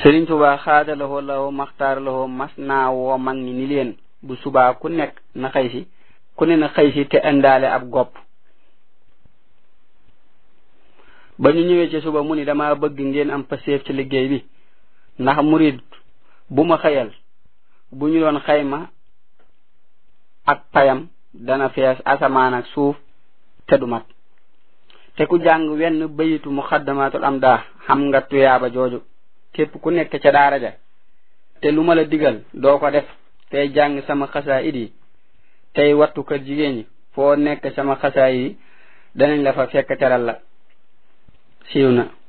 Sëriñ Tuubaa xaadalawoo lawo maxtaar lawoo mas naa woo mag ñi ni leen bu subaa ku nekk na xëy si ku ne na xëy si te indaale ab gopp ba ñu ñëwee ci suba mu ni dama bëgg ngeen am paseef ci liggéey bi ndax murid bu ma xëyal bu ñu doon xayma ak payam dana fees asamaan ak suuf te du mat te ku jàng wenn bayitu muxaddamatul am daa xam nga tuyaaba jooju képp ku nekk ca daara ja te lu ma la digal doo ko def tey jàng sama xasaa it yi tey wattu kër jigéen ñi foo nekk sama xasaa yi danañ la fa fekk teral la siiw na